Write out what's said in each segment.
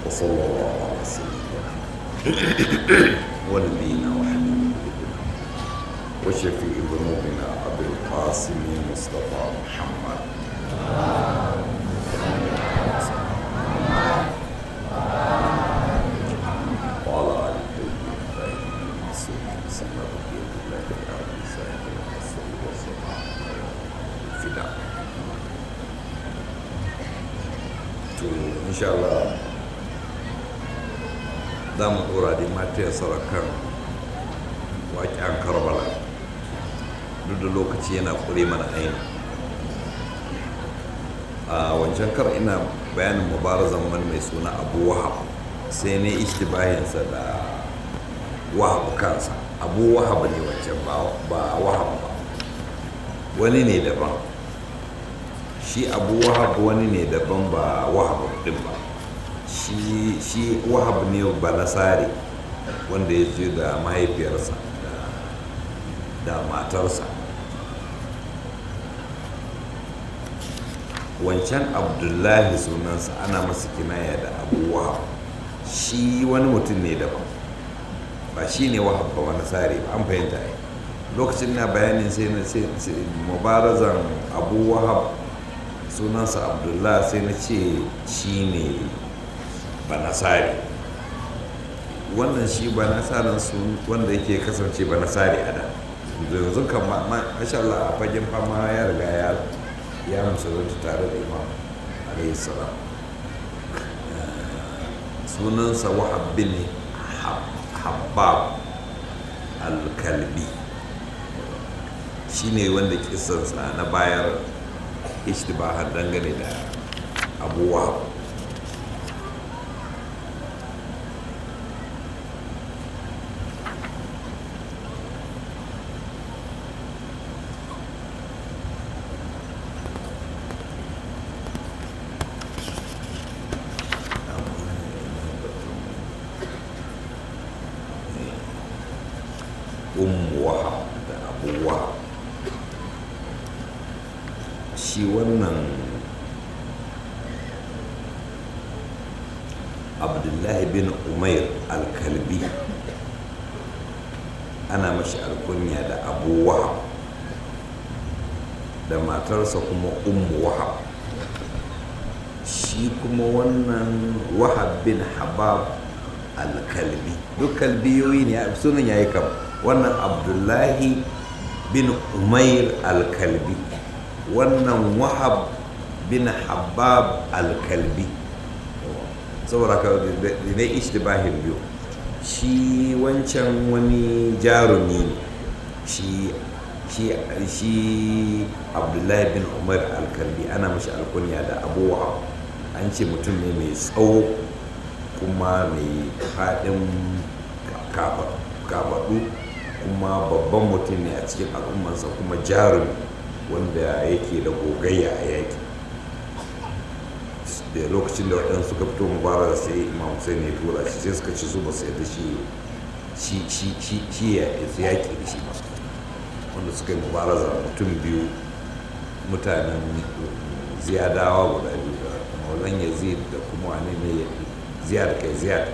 وصلى الله على سيدنا ونبينا وحبيب قلوبنا وشفيع ذنوبنا ابي القاسم مصطفى محمد وعلى ال الطيبين الطاهرين المعصومين سنة بقية الله في الارض سائر الرسول والسلام الفداء to insha Allah za mu dora da matiyar sarakan waƙen karbala duk da lokaci yana kure mana aini a wancan kar ina bayanin mubarazan wani mai suna abu wahab sai ne ishtibahinsa da wahab kansa abu wahab ne wancan ba wahab ba wani ne daban shi abu wahab wani ne daban ba wahab din ba shi shi wahab ne ba nasari wanda ya je da mahaifiyarsa da matarsa wancan abdullahi sunansa ana masa kinaya da abu wahab shi wani mutum ne daban ba shi ne wahab ba wani tsari ba an fahimta yi lokacin na bayanin sai na ce mubarazan abu wahab sunansa abdullahi sai na ce shi ne banasari wannan shi banasarin su wanda yake kasance banasari a da yanzu kan masha Allah a fagen fama ya riga ya ya musulunta tare da imam alayhi salam sunansa wahab bin habab al-kalbi shi ne wanda kisansa na bayar ishtibahan dangane da abu wahab ummu wahab da abu wahab shi wannan abdullahi bin umair al-kalbi ana mashi alkunya da abu wahab da matarsa kuma ummu wahab shi kuma wannan wahab bin habab al-kalbi duk kalbiyoyi ne sunan yayi kam wannan abdullahi bin umair al-kalbi wannan wahab bin habab al-kalbi saboda ka ne ishtibahin biyu shi wancan wani jarumi ne shi shi shi abdullahi bin umar al-kalbi ana mashi alkunya da abu wahab an ce mutum ne mai tsawo kuma mai faɗin kafaɗu kuma babban mutum ne a cikin al'ummarsa kuma jarumi wanda yake da gogayya a yaki da lokacin da waɗansu suka fito mubarak sai imam hussein ya tura shi sai suka ci su ba su yadda shi shi ya yaƙi da shi ba wanda suka yi mubaraza mutum biyu mutanen ziyadawa guda biyu da maulan yazid da kuma wane ne ziyad kai ziyad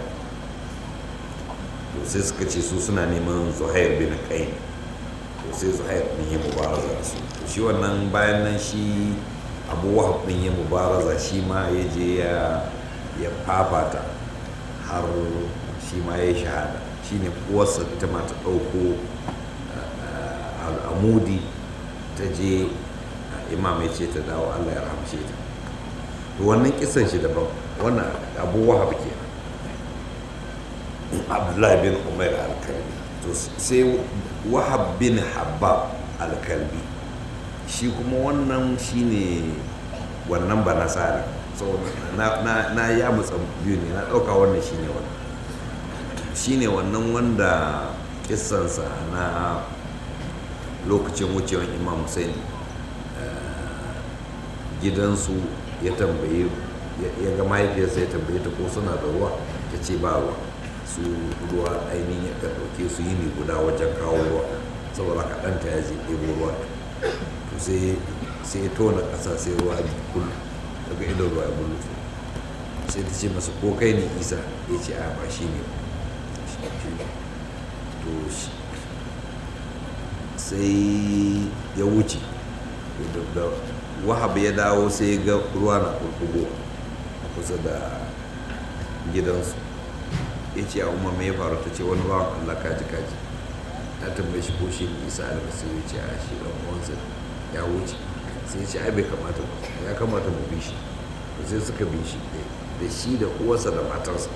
to sai suka ce su suna neman zuhair bin kain to sai zuhair din ya mubaraza da su to shi wannan bayan nan shi abu wahab din ya mubaraza shi ma ya je ya fafata har shi ma ya yi shahada shi ne uwarsa ta ma ta ɗauko al'amudi ta je imam ya ce ta dawo allah ya rahamshe ta to wannan kisan shi daban wannan abu wahab ke abdullahi bin umar al-kalbi to sai wahab bin habab al-kalbi shi kuma wannan shine wannan ba nasari so na, na, na ya mutsa biyu ne na ɗauka wannan shine wannan shine wannan wanda kissansa na lokacin wucewan imam hussein gidansu ya tambaye ya ga mahaifiyarsa ya tambaye ta ko suna da ruwa ta ce ba ruwa su ruwa ainihin ya ɗauke su yini guda wajen kawo ruwa saboda kaɗanta ya je ɗebo ruwa to sai sai ya tona ƙasa sai ruwa ya bulu daga idon ruwa ya bulu sai ta ce masa ko kai ne isa ya ce a ba shi ne to sai ya wuce da wahab ya dawo sai ga ruwa na kurkugo a kusa da gidansu ya ce a umar mai faru ta ce wani bawan allah kaji kaji ta tambaye shi ko shi ne isa almasiru ya ce a shi ɗan uwansa ya wuce sai ce ai bai kamata ba ya kamata mu bi shi sai suka bi shi da shi da uwarsa da matarsa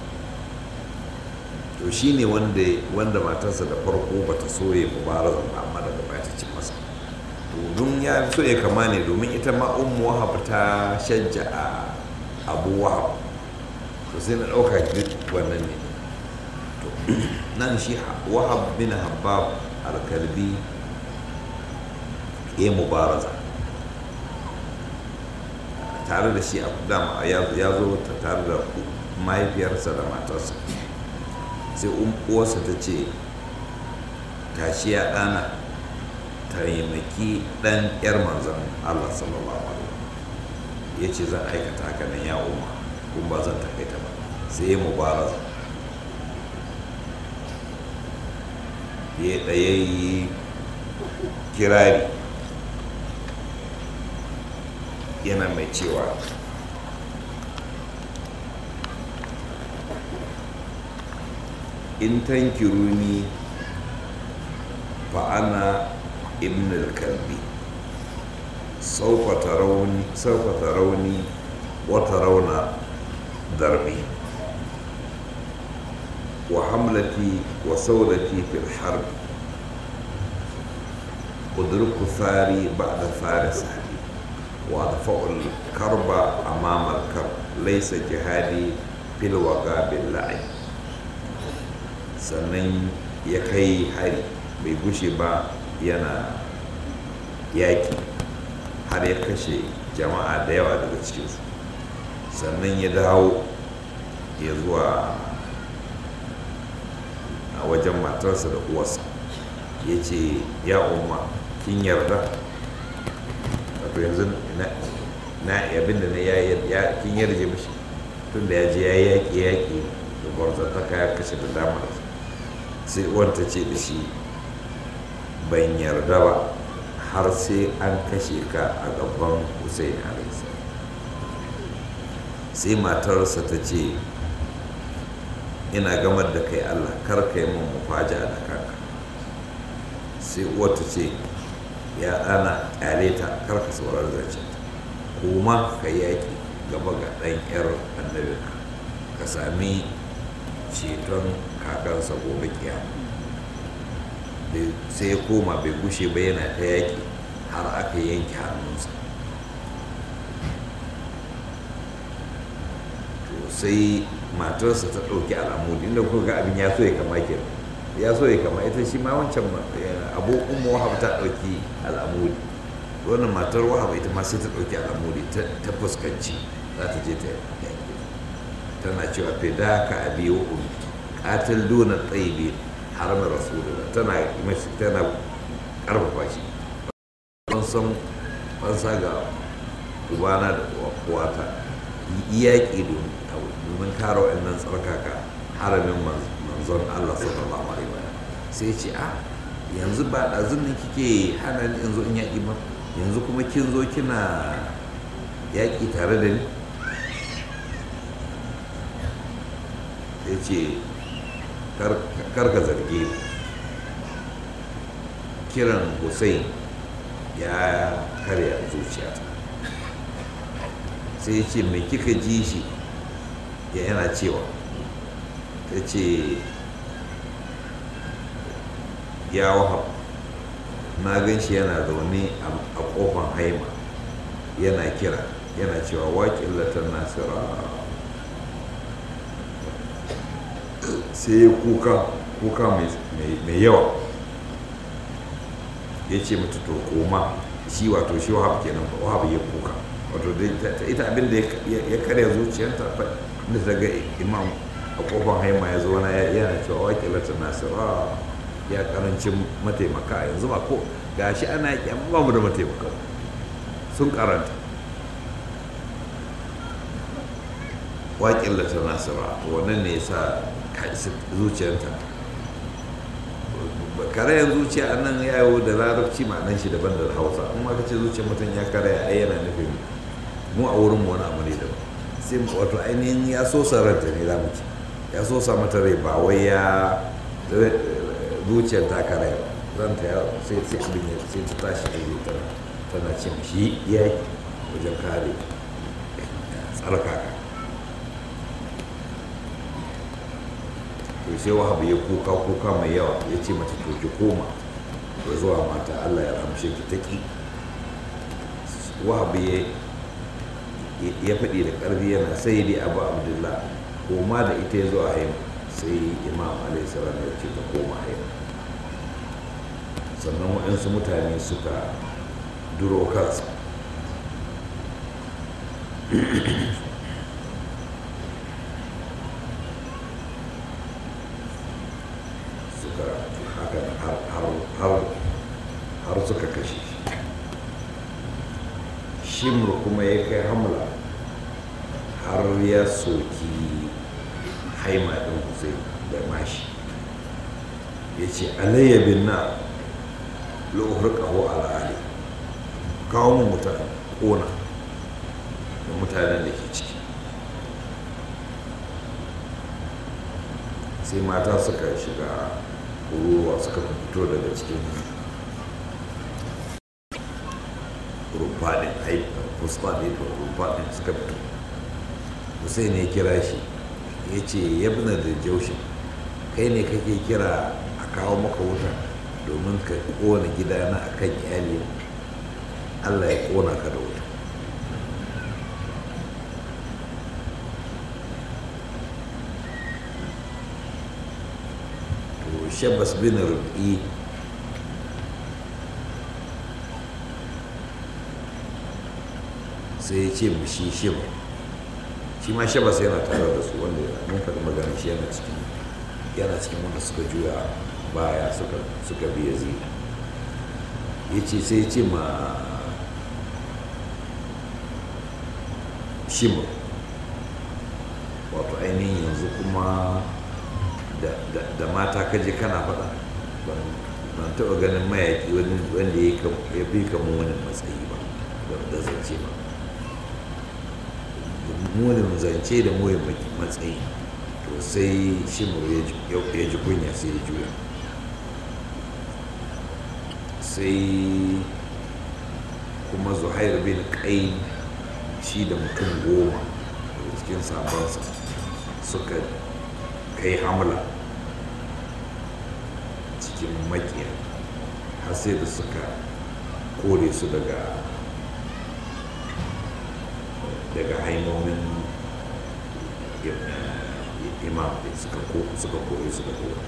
to shi ne wanda matarsa da farko ba ta so ya mubaraza ba amma daga baya ta ci masa to don ya so ya kama ne domin ita ma ummu wahab ta shajja a abu wahab to sai na ɗauka duk wannan ne to nan shi wahab bin habab alkalbi ya mubaraza tare da shi a dama ya zo tare da mahaifiyarsa da matarsa sai uwarsa ta ce tashi ya ɗana taimaki ɗan ƴar manzan Allah sallallahu alaihi ya ce zan aikata haka nan ya umma kuma ba zan takaita ba sai ya mubaraza ya ɗaya yi kirari yana mai cewa in tankiruni fa ana ibn al-kalbi saufa tarawni saufa tarawni wa tarawna darbi wa hamlati wa saudati fil harb أدرك ثاري بعد ثار سهلي وأدفع الكرب أمام الكرب ليس جهادي في الوغى باللعب sannan ya kai hari bai gushe ba yana yaƙi har ya kashe jama'a da yawa daga cikinsu sannan ya dawo ya zuwa a wajen matarsa da uwarsa ya ce ya umma kin yarda wato yanzu na abin da na ya kin yarje mishi tun da ya je ya yaƙi yaƙi da gwarzantaka ya kashe da damar sai wanta ce da shi ban yarda ba har sai an kashe ka a gaban hussein alaisa sai matarsa ta ce ina gamar da kai allah kar ka yi min mufaja da kanka sai wata ce ya ɗana ƙyale ta kar ka saurar zancen kuma ka yaƙi gaba ga ɗan 'yar annabinka ka sami ceton kakansa gobe kiyama sai ya koma bai gushe ba yana ta yaƙi har aka yanke hannunsa to sai matarsa ta ɗauki al'amudi inda kuka ga abin ya so ya kama ke ya so ya kama ita shi ma wancan abu umu wahab ta ɗauki al'amudi wannan matar wahab ita ma sai ta ɗauki al'amudi ta fuskanci za ta je ta yaƙi tana cewa fida ka abi wa umi katil duna tsayibi haramin rasulullah tana tana karfafa shi ban san fansa ga ubana da uwata yaƙi domin kare wa'annan tsarkaka haramin manzon Allah sallallahu alaihi wa sai ce a yanzu ba ɗazun ne kike hana ni yanzu in yaƙi ba yanzu kuma kin zo kina yaƙi tare da ni ya ce karka zarge kiran hussein ya karya zuciyata sai ya ce mai kika ji shi ya yana cewa ta ce ya wahab na gan shi yana zaune a kofan haima yana kira yana cewa waƙin latar nasira sai ya kuka kuka mai yawa ya ce mata to koma shi wato shi wahab kenan wahab ya kuka wato ita abin da ya karya zuciyarta da ta ga imam a kofar haima ya zo na yana cewa wakilata nasira ya karancin mataimaka yanzu ba ko gashi ana yaƙi amma ba mu da mataimaka sun karanta waƙin ta nasira to wannan ne sa zuciyarta karayan zuciya a nan yawo da larabci ma'anan shi daban da hausa amma ka ce zuciyar mutum ya karaya ai yana nufin mu a wurin wani abu ne daban sai wato ainihin ya so ranta ne za mu ce ya so sa mata rai ba wai ya zuciyar ta karaya ba ranta ya sai sai abin ya sai ta tashi ne tana tana ce shi ya wajen kare tsarkaka to sai wahabu ya kuka kuka mai yawa ya ce mata to ki koma ya zuwa mata Allah ya ramshe ki ta ki wahabu ya ya faɗi da ƙarfi yana sai dai abu abdullah koma da ita ya zuwa haima sai imam alaihi salam ya ce ta koma haima sannan waɗansu mutane suka duro kansa suka haka har suka kashe shi shimr kuma ya kai hamla har ya soki haima ɗin hussein da mashi ya ce alayya bin na lo'uhar ƙaho al'ali kawo mu mutane ƙona da mutanen da ke ciki sai mata suka shiga ruwa suka fito daga cikin rumfaɗin fusfaɗin rumfaɗin suka fito sai ne kira shi ya ce yabna da jaushin kai ne kake kira a kawo maka wuta domin ka kona gidana a kan iyali allah ya kona ka da wuta to shabbas bin rubi sai ya ce mu shi shima shi ma shabas yana tare da su wanda mun faɗi magana shi yana cikin yana cikin wanda suka juya baya suka suka biya zai ya ce sai ya ce ma shima wato ainihin yanzu kuma da mata kaje kana faɗa ban taɓa ganin mayaƙi wanda ya fi kamar wani matsayi ba da zance ba munin zance da muyin matsayi to sai shimur ya ji kunya sai ya juya sai kuma zuhair bin kai shi da mutum goma daga cikin sabonsa suka kai hamla cikin makiya har sai da suka kore su daga daga haimomin imam suka kore su daga wani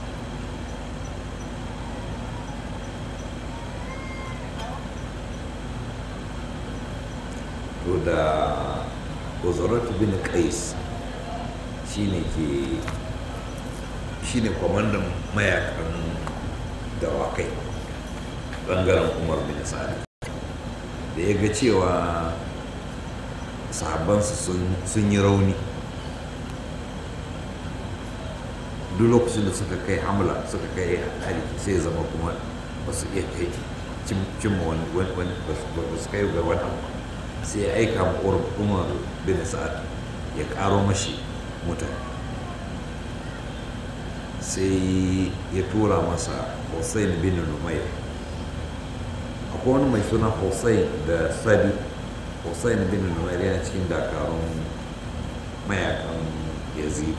to da uzurat bin qais shine ke shine kwamandan mayakan dawakai bangaren umar bin sa'ad da ya ga cewa sahabbansa sun yi rauni duk lokacin da suka kai hamla suka kai hari sai zama kuma ba su iya kai cimma wani ba su kai ga wani sai ya aika ma umar bin sa'ad ya karo mashi mutane sai ya tura masa hussein bin numayr akwai wani mai suna hussein da sadi hussein bin numayr yana cikin dakarun mayakan yazid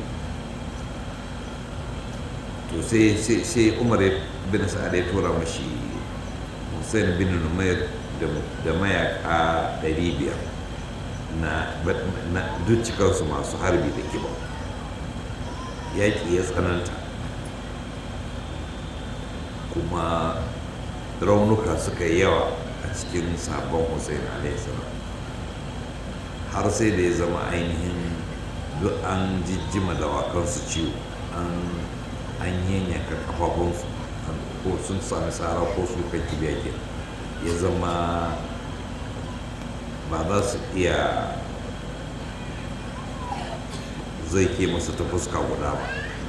to sai umar bin sa'ad ya tura mashi hussein bin numayr da mayaka 500 na duk cikarsu masu harbi da kiba yaƙi ya tsananta kuma raunuka suka yi yawa a cikin sabon hussein alaihissalam har sai da ya zama ainihin duk an jijjima dawakansu ciwo an yanyanka kafafunsu ko sun sami tsara ko su kan kibiya ke ya zama ba za su iya zai ke masu ta fuska guda ba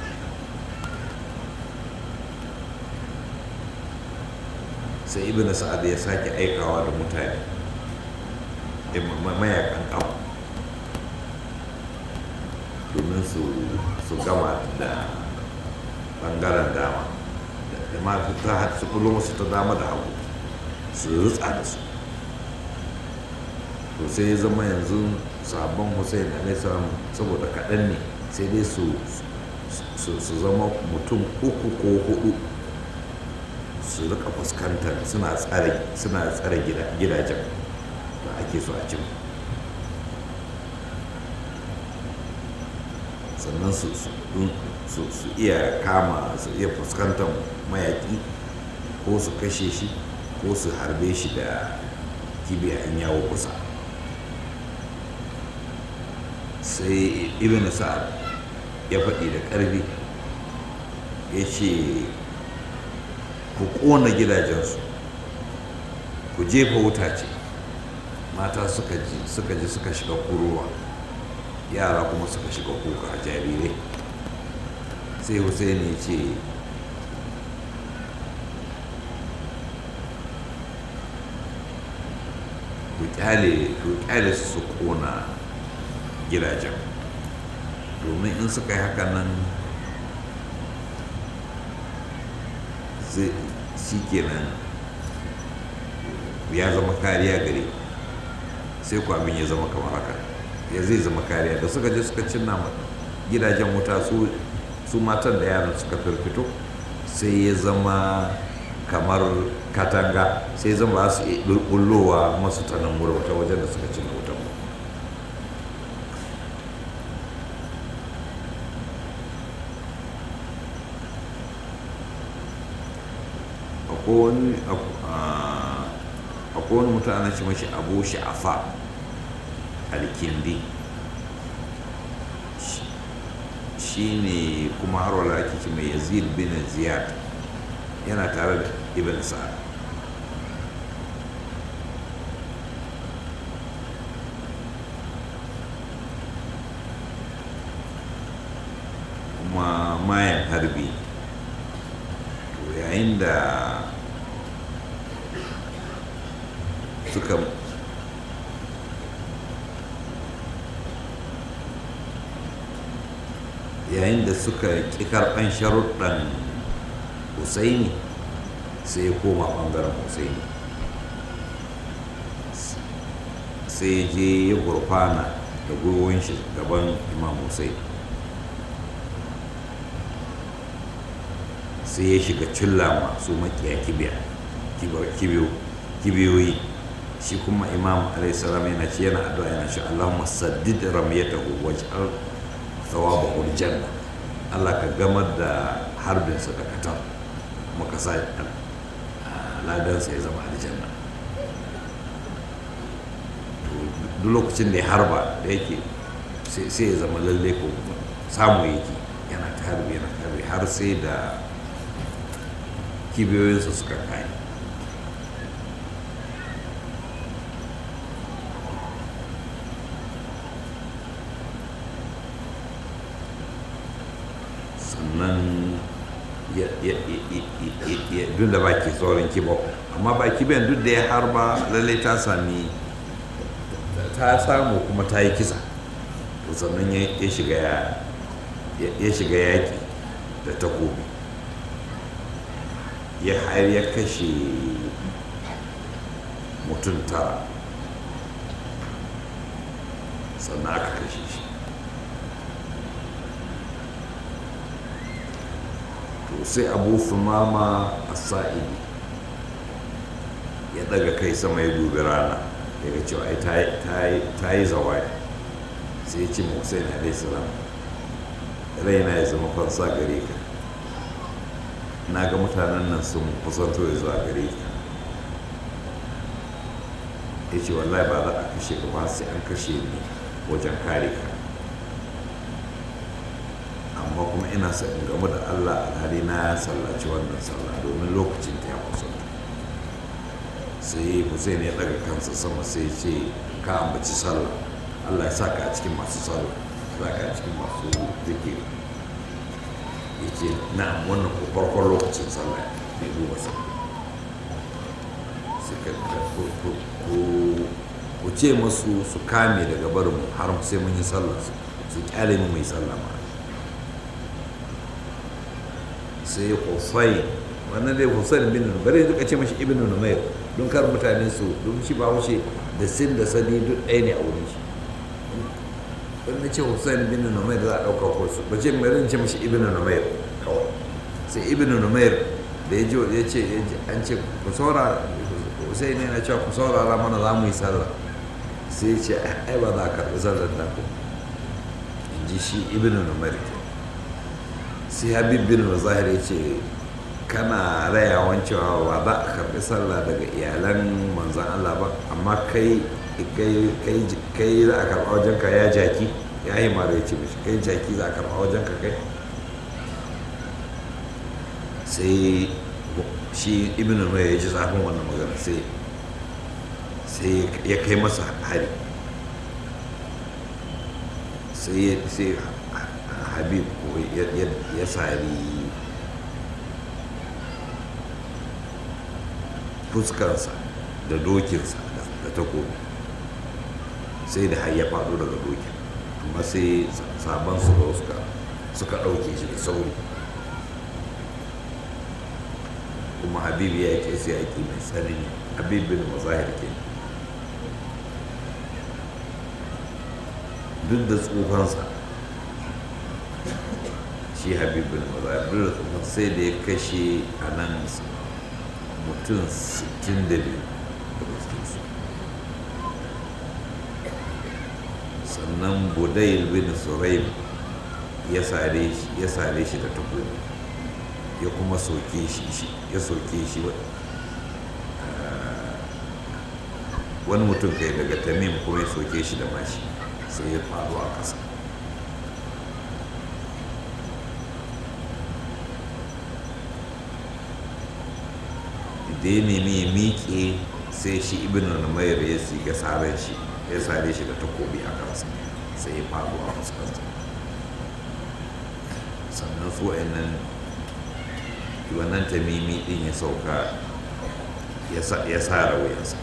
sai ibn sa'ad ya sake aikawa da mutane mayakan kawo domin su gama da bangaren dama da ma ta su kullum su ta dama da hagu su rutsa da su to sai ya zama yanzu sabon hussein alaihi saboda kaɗan ne sai dai su zama mutum uku ko hudu su rika fuskantar suna tsare gidajen da ake so a cin sannan su iya kama su iya fuskantar mayaki ko su kashe shi ko su harbe shi da kibiya in yawo kusa sai ibn sa'ad ya faɗi da ƙarfi ya ce ku ƙona gidajensu ku jefa wuta ce mata suka ji suka ji suka shiga kuruwa yara kuma suka shiga kuka jarirai sai hussein ya ce ku kyale su su ƙona gidajen domin in suka yi haka nan shi kenan ya zama kariya gare sai ku abin ya zama kamar haka ya zai zama kariya da suka je suka cinna gidajen wuta su matan da yaran suka firfito sai ya zama kamar katanga sai ya zama su bullowa masu tanan wuta wajen da suka cinna wutan akwai wani mutum ana ce mashi abu sha'afa alkindi shi ne kuma har wala ake ce mai yazid bin ziyad yana tare da ibn sa'ad kuma mayan harbi yayin da suka yayin da suka ƙi karɓan sharuɗan husaini sai ya koma ɓangaren husaini sai je ya gurfana da gwiwon shi gaban imam husaini sai ya shiga cilla masu makiya kibiyoyi shi kuma imam alaihissalam yana ce yana addu'a yana ce allahumma saddid ramyatahu waj'al thawabahu aljanna Allah ka gamar da harbinsa da katar kuma ka sa ladansa ya zama aljanna duk lokacin da ya harba da yake sai ya zama lalle ko samu yake yana ta harbi yana ta harbi har sai da kibiyoyinsa suka kai sannan duk da baki saurin kibo amma baki bayan duk da ya harba lallai ta sami ta samu kuma ta yi kisa to sannan ya shiga yaƙi da takobi ya har ya kashe mutum tara sannan aka kashe shi to sai abu fumama a sa'idi ya daga kai sama ya dubi rana ya ga cewa ta yi zawaya sai ya ce ma hussein alaihissalam raina ya zama fansa gare ka na ga mutanen nan sun kusanto ya zuwa gare ka ya ce wallahi ba za a kashe ka ba sai an kashe ni wajen kare ka amma kuma ina sa in gamu da allah alhali na ya sallaci wannan sallah domin lokacin ta ya kusa sai hussein ya daga kansa sama sai ce ka ambaci sallah allah ya sa ka a cikin masu sallah za ka cikin masu zikiri ya ce na wannan ko farkon lokacin sallah bai duba sa suka ku ce masu su kame daga barin har sai mun yi sallah su kyale mu mai sallah ma sai Hussein wannan dai Hussein bin bari duka ce mashi ibn Numair don kar mutane su don shi ba wuce da sin da sani duk ɗaya ne a wurin shi don na ce Hussein bin Numair za a ɗauka ko su ba ce mai ce mashi ibn Numair kawai sai ibn Numair da ya ji ya ce an ce ku saura Hussein ne na cewa ku saurara mana za mu yi sallah sai ya ce ai ba za a karɓi sallar nan ko in ji shi ibn Numair ke sai habib bin zahir ya ce kana rayawan cewa ba za a karɓi sallah daga iyalan manzan Allah ba amma kai kai za a karɓa wajen ka ya jaki ya yi mara ya ce mishi kai jaki za a karɓa wajen ka kai sai shi ibn mai ya ji zafin wannan magana sai sai ya kai masa hari sai habib ko ya sari fuskarsa da dokinsa da takobi sai da har ya faɗo daga dokin amma sai sabon su suka suka ɗauke shi da sauri kuma habib ya yake sai yaki mai tsanani habib bin mazahir ke duk da tsofansa shi habib bin mazahir duk da tsofansa sai da ya kashe a nan mutum 62 daga cikinsu sannan budayil bin suraim ya sare shi da takobi ya kuma soke shi ya soke shi wani mutum kai daga tamim kuma ya soke shi da mashi sai ya faru a ƙasa da ya nemi ya miƙe sai shi ibn numayar ya siga sare shi ya sare shi da takobi a kansa sai ya faru a fuskarsa sannan su nan wannan tamimi din ya sauka ya sare wuyansa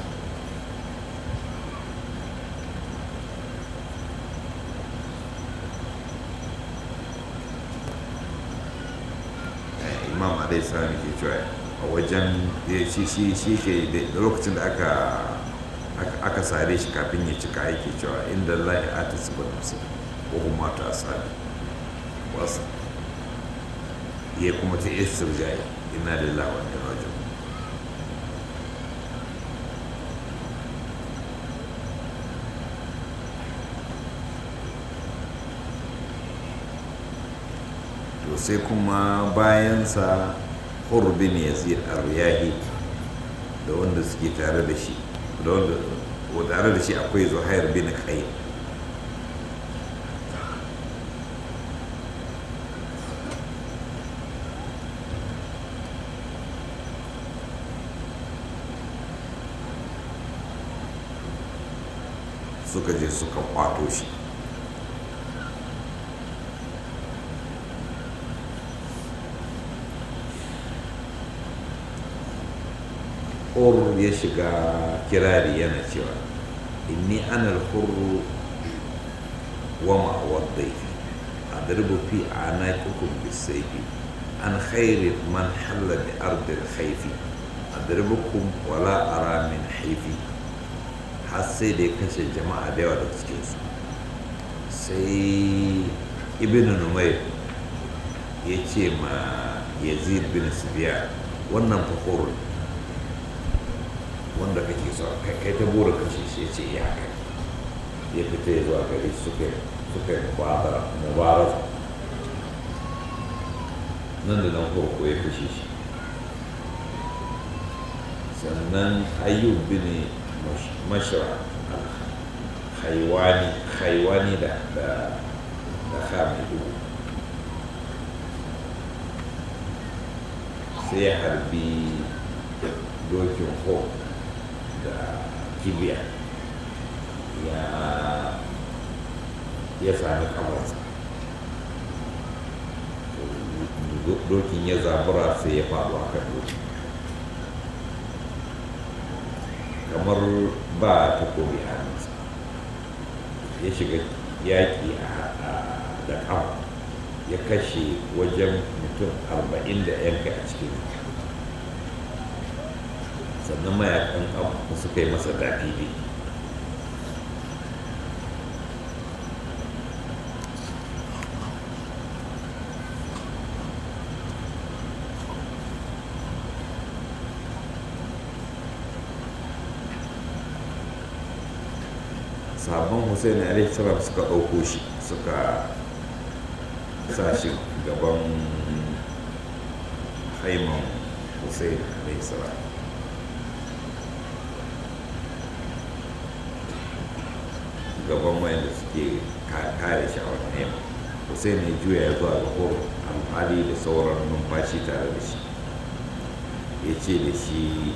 imam alaihi salam ke cewa a wajen shi shi shi ke da lokacin da aka aka sare shi kafin ya cika yake cewa inda lahi ata su ba nafsi ko kuma ta asali wasu ya kuma ta istirjai ina lillahi wa inna raji'un to sai kuma bayansa hurbin yazid ar-riyahi da wanda suke tare da shi da wanda tare da shi akwai zuhair bin kai suka je suka kwato shi Hur ya shiga kirari yana cewa inni ana hurru wa ma'awar daifi a darbu fi a na kukun bisaifi an khairi man halla bi ardil haifi a darbukum wala ara min haifi har sai da ya kashe jama'a da yawa daga cikinsu sai ibn numayr ya ce ma yazid bin subiya wannan fakorun wanda kake so kai ta bura kashe shi ya ce ya kai ya fita ya zuwa gari suka suka mubara mubaraza nan da nan farko ya kashe shi sannan ayyub bin mashra haiwani haiwani da da da hamidu sai ya harbi dokin ho da kibiya ya ya sami kamarsa dokin ya zabura sai ya faɗo a kan dokin kamar ba takobi a hannunsa ya shiga yaƙi da ƙafa ya kashe wajen mutum arba'in da yanka a cikin sannan mayakan abu suka yi masa dafifi sabon hussein alaihi salam suka ɗauko shi suka sa shi gaban haiman hussein alaihi salam gaban wayanda suke kare shi a wani haiman hussein ya juya ya zuwa ga horo alhali da sauran numfashi tare da shi ya ce da shi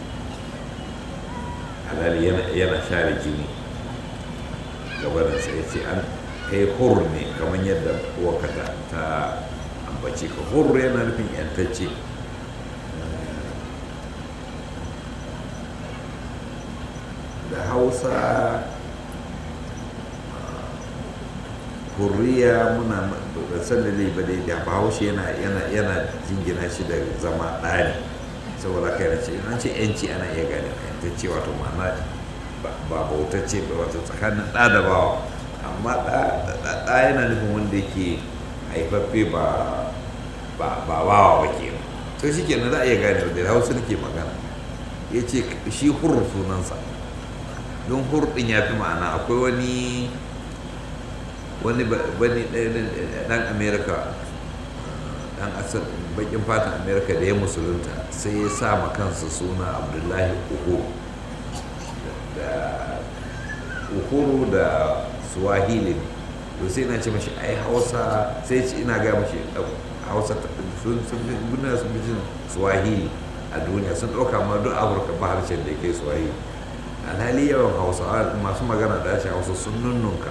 alhali yana share jini gabaninsa ya ce an kai hur ne kamar yadda uwaka ta, ta ambace ka hur yana nufin yantacce da hausa hurriya muna da sallale ba dai da bahaushe yana yana yana jingina shi da zama ɗari saboda kai na ce an ce yanci ana iya gane yantacce wato ma'ana ba bautacce ba wato tsakanin ɗa da bawa amma ɗa yana nufin wanda yake haifaffe ba ba bawa ba ke to shi kenan za a iya gane da hausa nake magana ya ce shi hur sunansa don hur ɗin ya fi ma'ana akwai wani wani wani ɗan amerika ɗan asal bakin fatan amerika da ya musulunta sai ya sa ma kansa suna abdullahi uhuru da uhuru da swahili ne to sai na ce mashi ai hausa sai ce ina gaya mashi hausa sun sun duniya sun fi jin swahili a duniya sun ɗauka ma duk afirka ba harshen da ke swahili alhali yawan hausa masu magana da harshen hausa sun nunnunka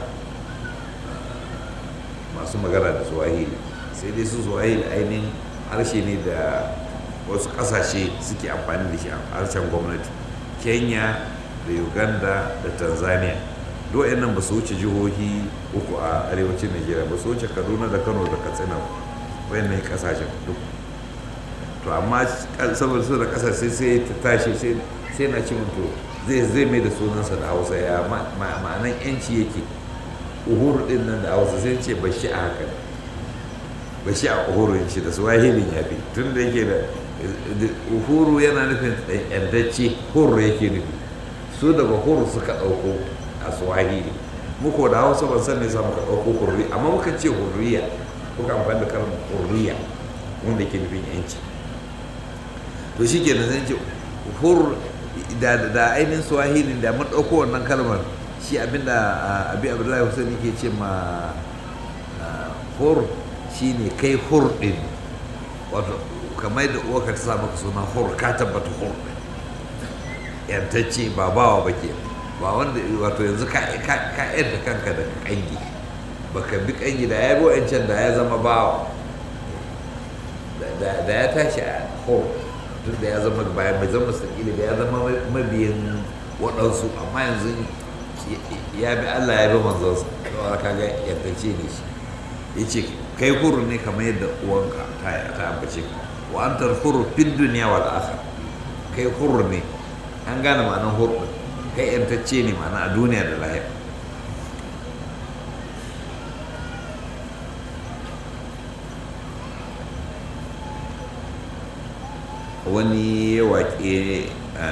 masu magana da swahili sai dai su swahili ainihin harshe ne da wasu ƙasashe suke amfani da shi a harshen gwamnati kenya da uganda da tanzania duk nan ba su wuce jihohi uku a arewacin nigeria ba su wuce kaduna da kano da katsina wayannan kasashen duk to amma saboda su da kasashe sai ta tashi sai na ci to zai zai mai da sunansa da hausa ya ma'anan yanci yake uhuru din nan da hausa sai ce ba shi a haka ba shi a uhuru shi da swahilin ya fi tun da yake da uhuru yana nufin yantacce huru yake nufi su daga huru suka ɗauko a swahili muku da hausa ban san ne sa muka ɗauko hurri amma muka ce hurriya muka amfani da kalmar hurriya wanda ke nufin yanci to shi ke zan ce hur da da ainihin swahili da mun ɗauko wannan kalmar shi abinda abi abdullahi hussein ke ce ma hur shine kai hur ɗin wato kamar da uwa ka ta sa maka suna hur ka tabbata hur ɗin yantacce ba bawa ba ke ba wanda wato yanzu ka yadda kanka da kangi baka bi kangi da ya bi wancan da ya zama bawa da ya tashi a hor tun da ya zama bayan mai zama sakili da ya zama mabiyin waɗansu amma yanzu ya bi allah ya bi manzansa da ka ga yantacce ne shi ya ce kai huru ne kamar yadda uwanka ta ambace ka wa an tarfuru fin duniya wal akhir kai huru ne an gane ma'anar hurɗin kai yantacce ne ma'ana a duniya da lahira wani waƙe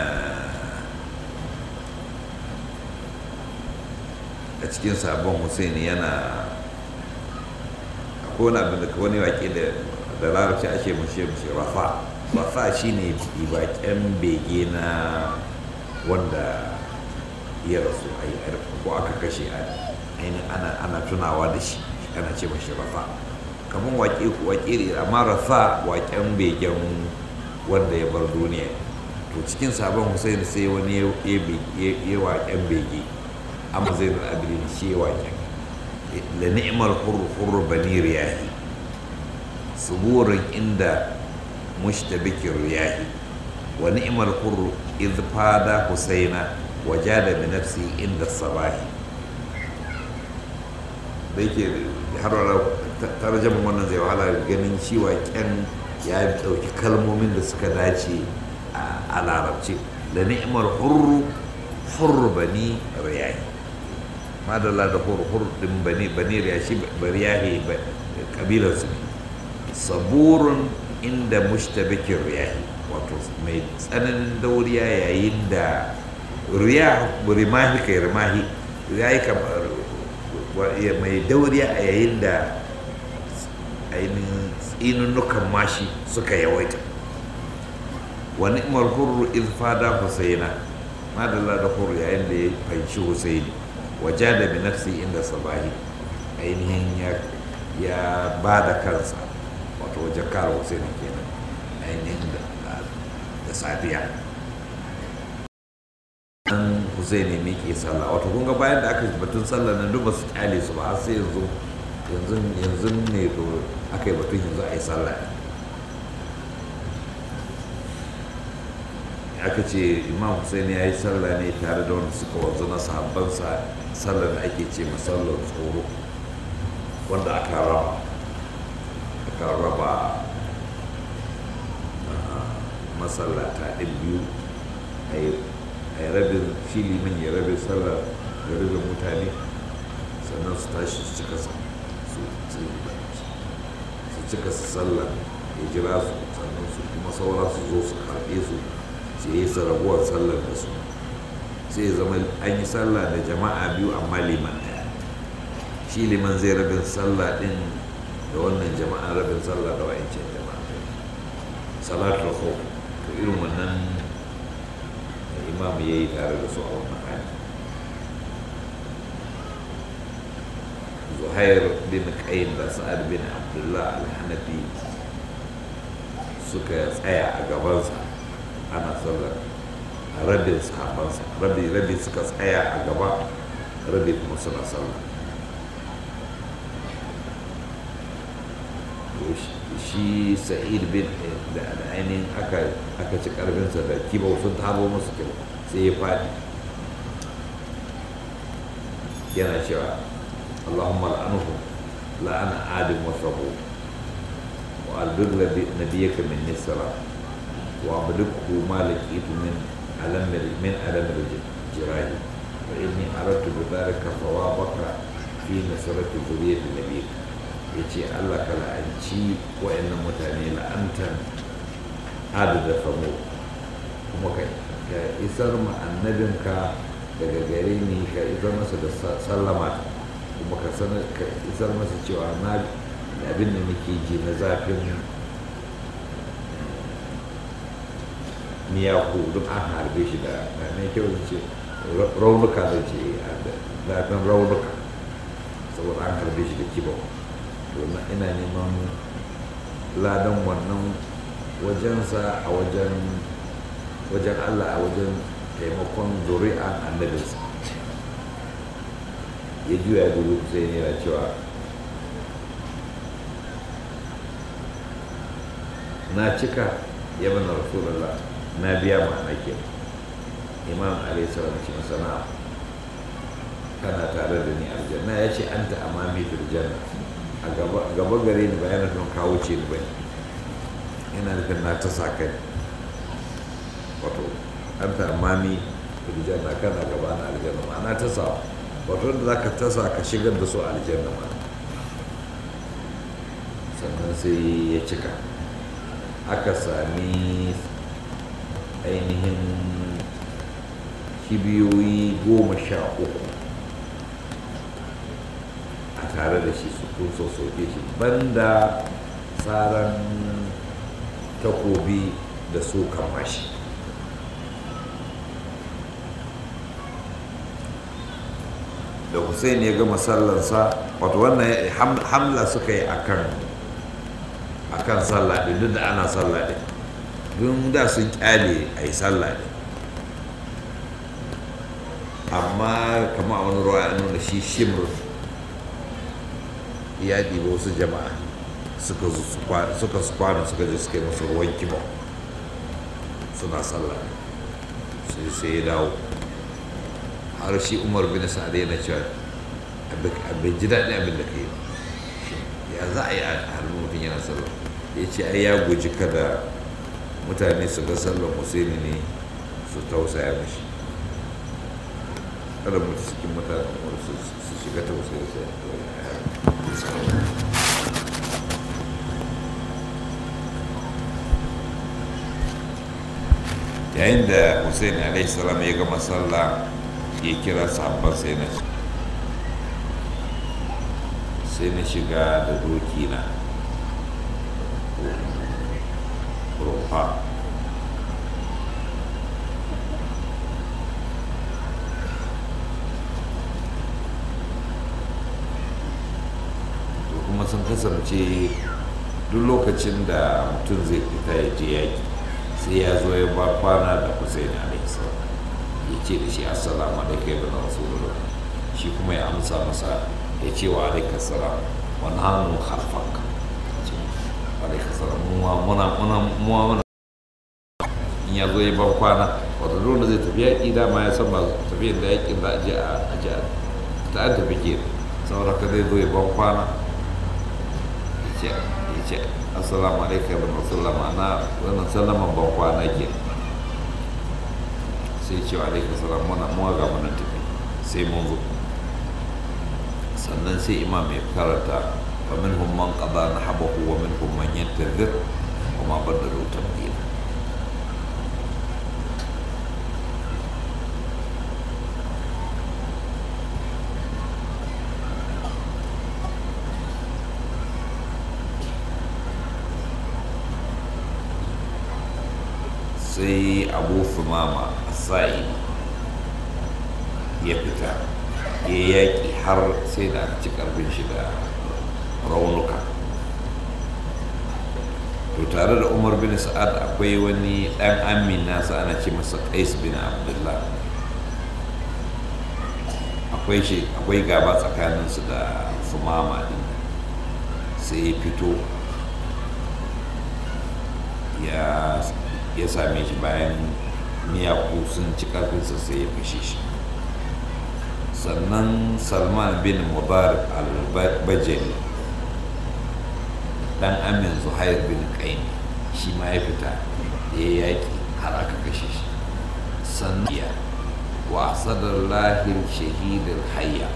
a cikin sabon hussein yana akwai wani abin da wani waƙe da larabci ake mushe mushe rafa rafa shine baƙen bege na wanda ya rasu a yi ko aka kashe ainihin ana tunawa da shi ana ce mashi rafa kamar waƙe waƙe amma rafa waƙen begen wanda ya bar duniya to cikin sabon hussein sai wani ya waƙen bege amma zai da abin shi ya waƙen da ni'mal hurru hurru bani riyahi suburin inda mushtabikin riyahi wa ni'mal hurru idh fada husaina wajada bi nafsi inda sabahi da yake har wala tarjaman wannan zai wahala ganin shi waƙen ya ɗauki kalmomin da suka dace a larabci da ni'imar hurru hurru bani riyahi madalla da hurru hurru din bani bani riyahi shi bariyahi kabilar su ne saburun inda mushtabikin riyahi wato mai tsananin dauriya yayin da riya rimahi kai rimahi riyahi kamar mai dauriya a yayin da ainihin tsinunnukan mashi suka yawaita wani imar hurru ilfada husaina madalla da hurru yayin da ya fanci husaini waje da binafsi inda sabahi ainihin ya ba da kansa wato wajen kare husaini kenan ainihin da safiya an husaini ne ke sallah wato kun ga bayan da aka batun sallah nan duk ba su kyale su ba har sai yanzu yanzu yanzu ne to aka yi batun yanzu a yi sallah aka ce imam hussein ya yi sallah ne tare da wanda suka wanzu na sahabbansa sallah da ake ce masallar tsoro wanda aka raba aka raba masallata ɗin biyu a yi rabin filimin ya rabe sallar da rabin mutane sannan su tashi su cika su cika su sallah ya jira su sannan su kuma saura su zo su karɓe su sai yi sarabuwar sallar da su sai zama an yi sallah da jama'a biyu amma liman ɗaya shi liman zai rabin sallah ɗin da wannan jama'a rabin sallah da wa'ancan jama'a salatul khawf to irin wannan imam ya yi tare da su a wannan hali zuhair bin qayyim da sa'ad bin abdullah al-hanafi suka tsaya a gabansa ana sallar a rabin sahabansa rabi rabi suka tsaya a gaba rabi kuma suna sallah shi sa'id bin da ainihin aka ci karfinsa da kibau sun tabo masu kibau sai ya faɗi yana cewa اللهم لعنه لعن آدم وثبوت وألبغ نبيك من السلام وأبلغه ما لقيت من ألم من ألم الجراح فإني أردت بذلك ثوابك في نصرة ذرية نبيك yace Allah ka la'anci wa'annan mutane la'antan hadu da famo kuma ka isar ma annabinka daga gare ni ka isar masa da sallama kuma ka sanar ka isar masa cewa na abin da nake ji na zafin miyaku duk an harbe shi da mai kyau da ce raunuka da ce zafin raunuka saboda an harbe shi da kibau to ina neman ladan wannan wajensa a wajen wajen allah a wajen taimakon zuri'an annabinsa ya juya dubu sai ne yana cewa na cika ya bana rasulallah na biya ma'ana ke imam alaihi salam ce masana kana tare da ni aljanna ya ce an ta amami fil janna a gaba gare ni bayan don kawo ce ni bane yana nufin na ta sa kai wato an ta amami fil janna kana gaba na aljanna ma'ana ta sa wato da za ka tasa ka shigar da su aljanna ma sannan sai ya cika aka sami ainihin kibiyoyi goma sha uku a tare da shi su kun soke shi banda tsaron takobi da su kamashi da hussein ya gama sallansa wato wannan hamla suka yi akan akan sallah din duk da ana sallah din don da sun kyale a yi sallah din amma kama wani ruwa ya nuna shi shimr ya ɗiba wasu jama'a suka su kwana suka je suka yi masu ruwan kiba suna sallah sai sai ya dawo har shi umar bin sa'ad yana cewa abin ji daɗi abin da ka yi ya za a yi a hannun mutum yana sallah ya ce ai ya guji kada mutane su ga sallar husaini ne su tausaya mashi kada mutu cikin mutane su shiga tausayi sai yayin da hussein alaihi salam ya gama sallah ya kira sahabban sai na sai na shiga da doki na rumfa to kuma sun kasance duk lokacin da mutum zai fita ya je yaki sai ya zo ya ba kwana da Hussein alaihi salam ya ce da shi assalamu alaikum ibn rasulullah shi kuma ya amsa masa ya ce wa alaikum salam wa nahnu khalfaka ce alaikum salam muwa muna muna muwa muna in ya zo ya ba kwana wato dole zai tafi yaƙi dama ya san ba tafiyar da yaƙin za a je a je ta an tafi ke saboda ka zai zo ya ba kwana ya ce assalamu alaikum ibn rasulullah ma'ana wannan sallaman ban kwana ke sai ce wa alaikum salam muna muwa ga muna tafi sai mun zo sannan sai imam ya karanta wa minhum man qada nahabahu wa minhum man yantazir wa ma badalu tabdila sai abu fumama sa'i ya fita ya yaƙi har sai da aka ci ƙarfin shi da raunuka to tare da umar bin sa'ad akwai wani ɗan amin nasa ana ce masa qais bin abdullah akwai shi akwai gaba tsakaninsu da fumama din sai ya fito ya ya same shi bayan miyaku sun ci karfinsa sai ya fashe shi sannan salman bin mubarak al-bajali dan amin zuhair bin qaini shi ma ya fita ya yaki har aka kashe shi sannan ya wa sadar lahir shahidar hayya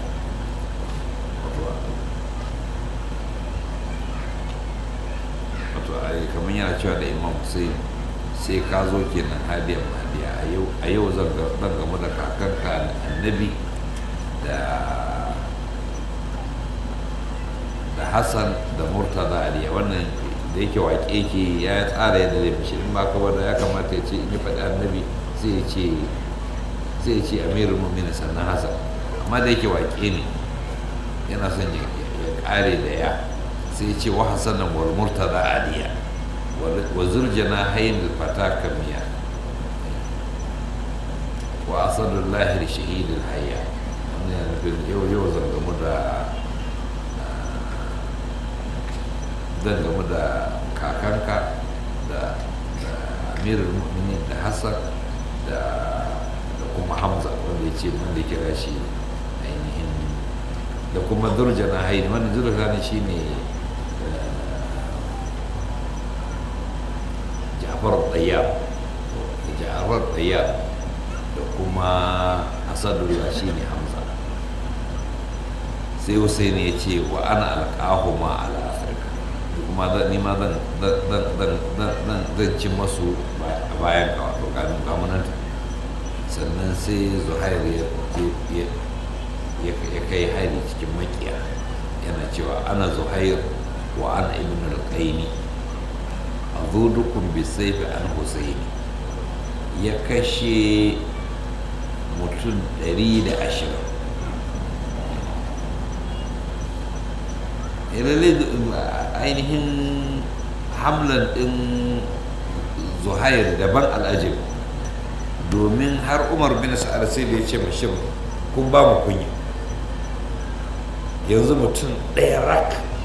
wato kamar yana cewa da imam hussein sai ka zo kenan hadiyar hadiya a yau zan gamu da kakanka annabi da da hassan da murtaza aliya wannan da yake waƙe ke ya tsara yadda zai fishi in ba ka wanda ya kamata ya ce in yi faɗi annabi sai ya ce sai ya ce amirul mu'minin sannan hassan amma da yake waƙe ne yana son ya ƙare da ya sai ya ce wa hassan wal murtaza aliya وزر جناحين الفتاة كمية وأسد الله لشهيد الحياة yau yau zan gamu da zan gamu da kakanka da amirul mu'minin da hassan da kuma hamza wanda ya ce wanda ya kira shi ainihin da kuma durjana haini wannan durjana shi ne ja'far ɗayyar ja'far ɗayyar da kuma asadullah shi ne hamza sai hussein ya ce wa ana alƙahu ma ala afirka kuma ni ma zan ci masu a bayan ka wato gamunanta sannan sai zuhair ya kai hari cikin makiya yana cewa ana zuhair wa ana ibn al-qaini azudukum bisayfi an husaini ya kashe mutum 120 lalle ainihin hamlan din zuhair daban al'ajib domin har umar bin sa'ad sai da ya ce mashin kun ba mu kunya yanzu mutum ɗaya rak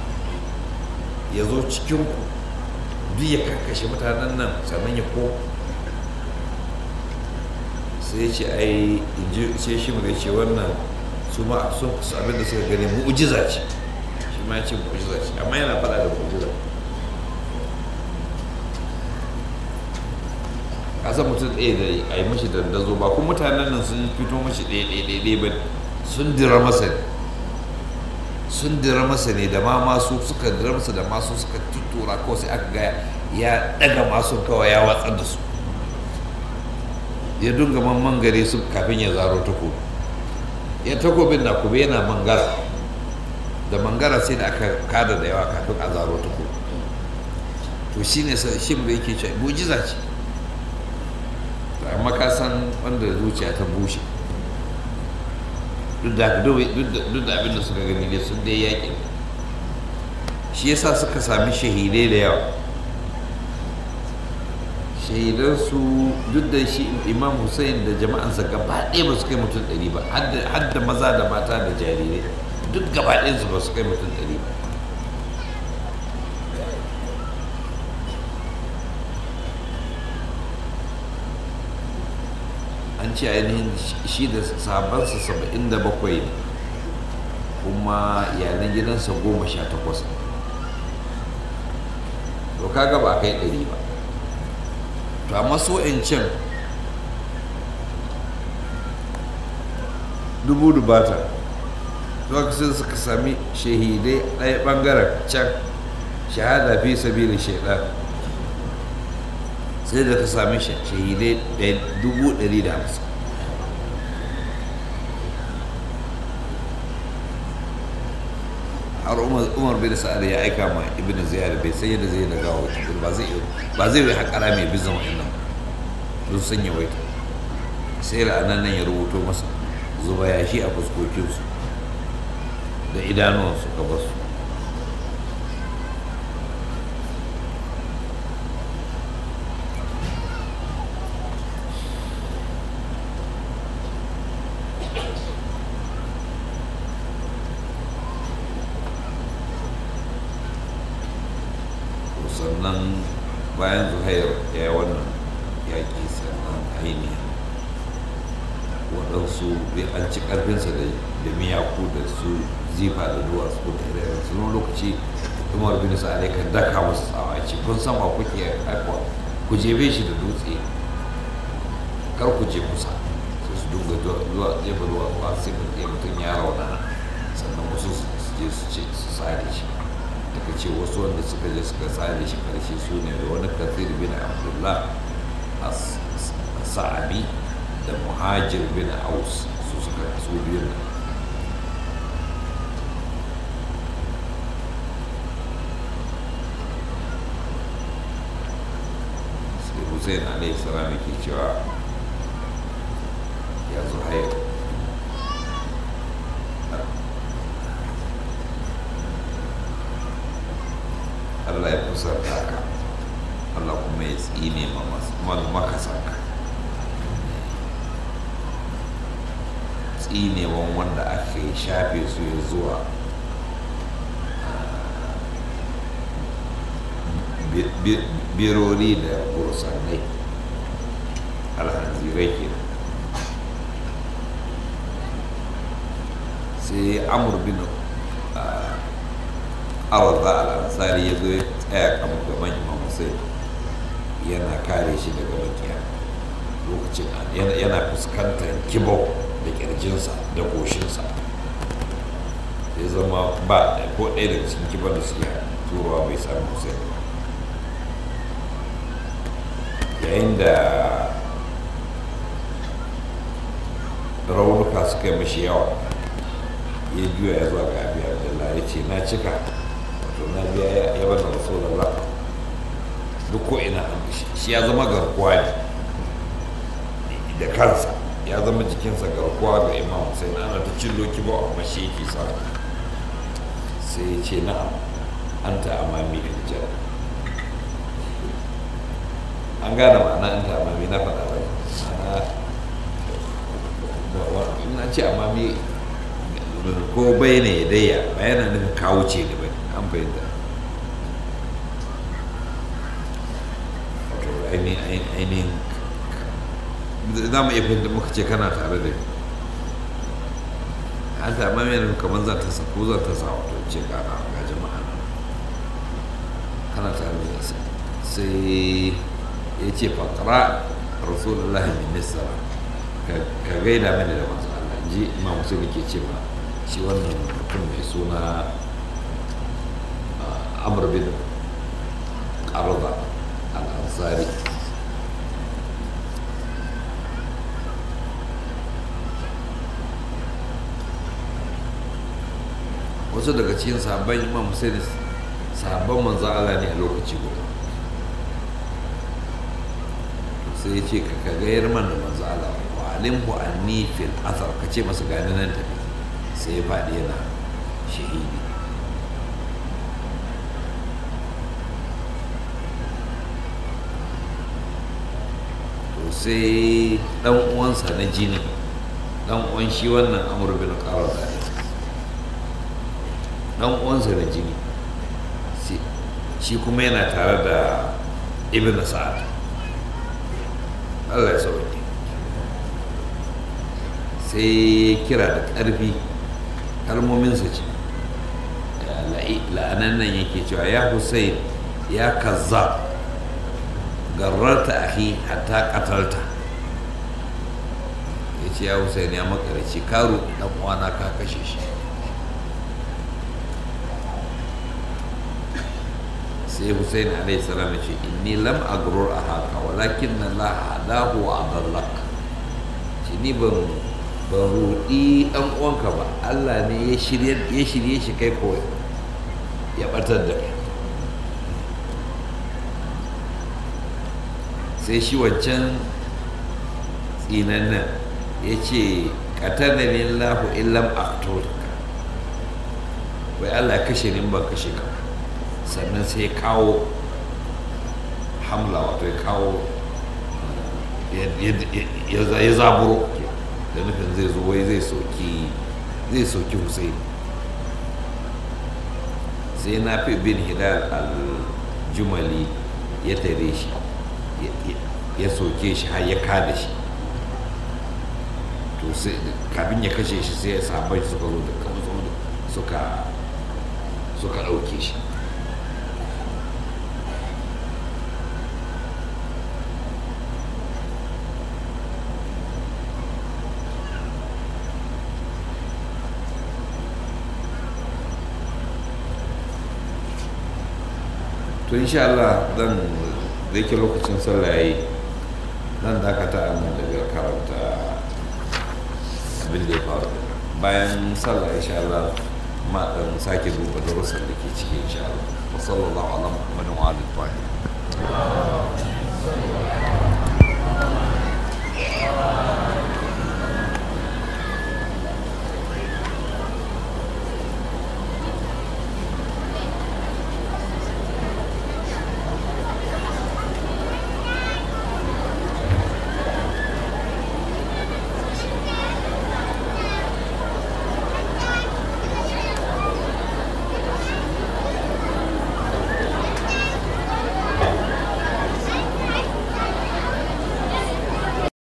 ya zo cikinku duk ya karkashe mutanen nan sannan ya ko sai ce ai sai shi mai ce wannan su ma su abin da suka gani mu'ujiza ce shi ma ya ce mu'ujiza ce amma yana faɗa da mu'ujiza kasan mutum ɗaya da a yi mashi dandazo ba kuma mutanen nan sun fito mashi ɗaya ɗaya ɗaya ba sun dira masa ne sun dira masa ne da ma masu suka dira masa da masu suka tuttura kawai sai aka ga ya ɗaga masu kawai ya watsar da su ya dunga man gare su kafin ya zaro takobi ya takobin na kuma yana mangara da mangara sai da aka kada da yawa kafin a zaro takobi to shine shi da yake cewa mujiza ce amma ka san wanda zuciya ta bushe duk da abin da suka gani ne sun dai yaƙi shi yasa suka sami shahidai da yawa shahidansu duk da shi imam hussein da jama'ansa gaba ɗaya ba su kai mutum ɗari ba har da maza da mata da jarirai duk gaba ɗayansu ba su kai mutum ɗari ba an ce ainihin shi da sabansa saba'in da bakwai ne kuma iyalan gidansa goma sha takwas to kaga ba kai ɗari ba to amma so in can dubu dubata to aka sai suka sami shahidai ɗaya ɓangaren can shahada fi sabili shaidan sai da ka sami shahidai dubu ɗari da hamsin har umar bin sa'ad ya aika ma ibn ziyar bai san yadda zai da gawo ba zai ba zai yi haƙara mai bizan wa'annan don sun yawaita sai ra'anan nan ya rubuto masa zuba yashi a fuskokinsu da idanuwansu ka basu sannan bayan zuhair ya yi wannan yaƙi sannan ainihin waɗansu an ci ƙarfinsa da miyaku da su zifa da duwatsu da irin su lokaci umar bin sa'ad ya kan daka musu tsawa ce kun san wa kuke aikwa ku jebe shi da dutse kar ku je kusa sai su dunga zuwa jefa zuwa ba sai mutum ya rauna sannan wasu su je su ce su sare shi daga ce wasu wanda suka je suka tsare shi karshe su ne da wani kafir bin abdullah a sa'abi da muhajir bin aus su suka su biyun sai hussein alaihi salam yake cewa ya zo hayar Allah ya kusanta ka Allah kuma ya tsine ma makasanka tsinewan wanda aka yi shafe su ya zuwa birori da bursannai alhanzirai ke sai amur bin arza al'ansari ya zo ya tsaya kamar gaban imam hussein yana kare shi daga makiya lokacin yana fuskantar kibau da kirjinsa da goshinsa ya zama ba ko ɗaya daga cikin kibar da suke turowa bai sami hussein ba yayin da raunuka suka yi mashi yawa ya juya ya zuwa ga abu abdullahi ya ce na cika wato na biya ya bada rasulallah duk ko ina shi ya zama garkuwa ne da kansa ya zama jikinsa garkuwa ga imam sai na ana ta cillo ki ba amma shi yake sa sai ya ce na'am an ta amami da an gane ma'ana an ta amami na faɗa ba ma'ana na ce amami ko bai ne ya daya ba yana nufin kawo ce ne ba an fahimta ainihin za mu iya fahimta muka ce kana tare da ni an ta mai yana kamar za ta sa ko za ta sa wato ce kana ga jama'a kana tare da sai sai ya ce fakara rasulullahi min nisara ka gaida mini da manzo Allah ji imam musulmi ke ce ma shi wannan mutum mai suna amr bin qarda al-ansari wasu daga cikin sahabban imam Hussein sahabban manzo Allah ne a lokaci guda sai ya ce ka gayar man da manzo Allah wa alimhu anni fil athar ka ce masa gani nan tafi sai ya faɗi yana shahidi to sai dan uwansa na jini dan uwan shi wannan amur bin qarar da dan uwansa na jini shi kuma yana tare da ibn sa'ad Allah ya sauke sai kira da ƙarfi kalmominsa ce la'anan nan yake cewa ya hussein ya kaza garrarta ahi hatta katalta ya ce ya hussein ya makaraci karu dan uwana ka kashe shi sai hussein alaihi salam ya ce inni lam agrur a haka walakin na la hadahu wa adallak shi ni ban ban rudi dan uwanka ba Allah ne ya shirye ya shirye shi kai kawai ya batar da kai sai shi wancan tsinannan ya ce qatalani Allahu illam aqtulka wai Allah kashe ni ban kashe ka sannan sai kawo hamla wato ya kawo ya zaburo da nufin zai zo wai zai soki zai soki Hussein sai na fi bin hidal al-jumali ya tare shi ya soke shi har ya kada shi to sai kafin ya kashe shi sai ya sabai suka zo da suka suka ɗauke shi to insha Allah zan da yake lokacin sallah yayi zan dakata a nan daga karanta abin da ya faru bayan sallah insha Allah ma dan sake duba darussan da ke ciki insha Allah wa sallallahu ala muhammadin wa alihi